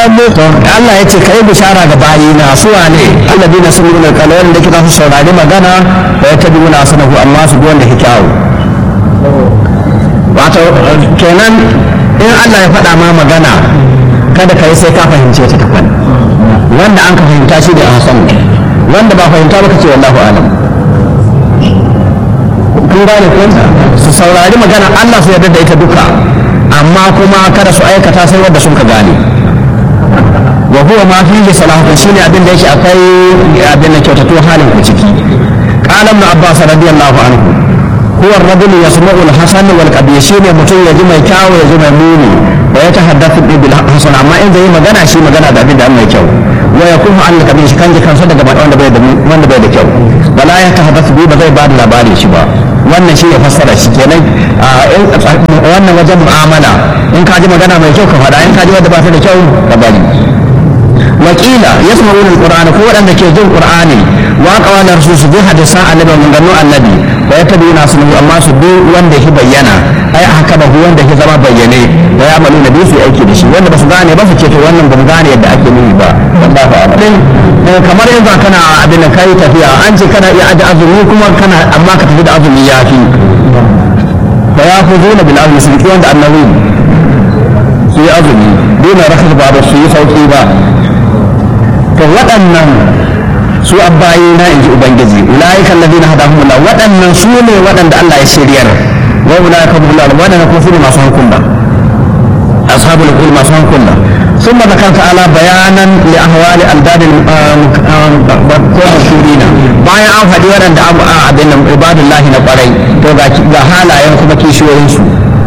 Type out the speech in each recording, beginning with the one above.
to Allah ya ce kai bishara ga bayina su wane alladina sami'una alqawla da kika su saurari magana wa yattabi'una asanahu amma su bi wanda ke kyawu wato kenan in Allah ya faɗa ma magana kada ka yi sai ka fahimce ta takwan wanda an ka fahimta shi da hasan wanda ba fahimta ba ka ce wallahu alam kun gane ko su saurari magana Allah su yarda da ita duka amma kuma kada su aikata sai wanda sun ka gane wa huwa ma fihi salahun shine abin da yake akai abin da kyautato halin ku ciki qala ibn abbas radiyallahu anhu huwa ar-rajul yasma'u al-hasan wal qabih shine mutum ya ji mai kyawu ya ji mai muni wa ya tahaddathu bil hasan amma in zai magana shi magana da abin da mai kyau wa yakunu an kabih shi kan ji kansa daga wanda bai da wanda bai da kyau wala ya tahaddathu bi ba zai ba da labarin shi ba wannan shi ya fassara shi kenan wannan wajen mu'amala in ka ji magana mai kyau ka faɗa in ka ji wanda ba ta da kyau ka bari wakila yasma'una alqur'ana ko waɗanda ke jin qur'ani wa qawala rasul su bi hadisan annabi mun gano annabi wa yatabuna sunu amma su bi wanda ya bayyana ai haka ba wanda ya zama bayyane wa ya amalu nabi su aiki da shi wanda ba su gane ba su ce to wannan ba mu gane yadda ake nuni ba wallahi a'lam kamar yanzu kana abin da kai tafiya an ce kana iya aje azumi kuma kana amma ka tafi da azumi yafi fa ya khuduna bil azmi su wanda annabi su yi azumi dole rakhas ba da su yi sauki ba to waɗannan su abbayi na inji ubangiji ulaika alladhina hadahumullah waɗannan su ne waɗanda Allah ya shiryar wa ulaika hum waɗannan kuma su ne masu hankula ashabul qul masu hankula ثم ذكر تعالى بيانا لاهوال انداد المشهورين bayan an faɗi waɗanda abin nan ibadullahi na ƙwarai to ga halayen kuma kishiyoyinsu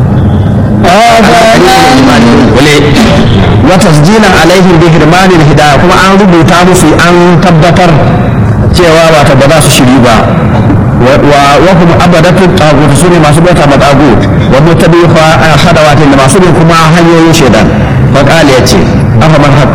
وتسجيلا عليهم بهرمان الهداية كما أن ربطا musu an tabbatar cewa wata ba za su shiri ba wa kuma abadatu tagut su ne masu bauta ma tagut wa mutabi hadawatin da masu bin kuma hanyoyin shaidan fa qala yace afa man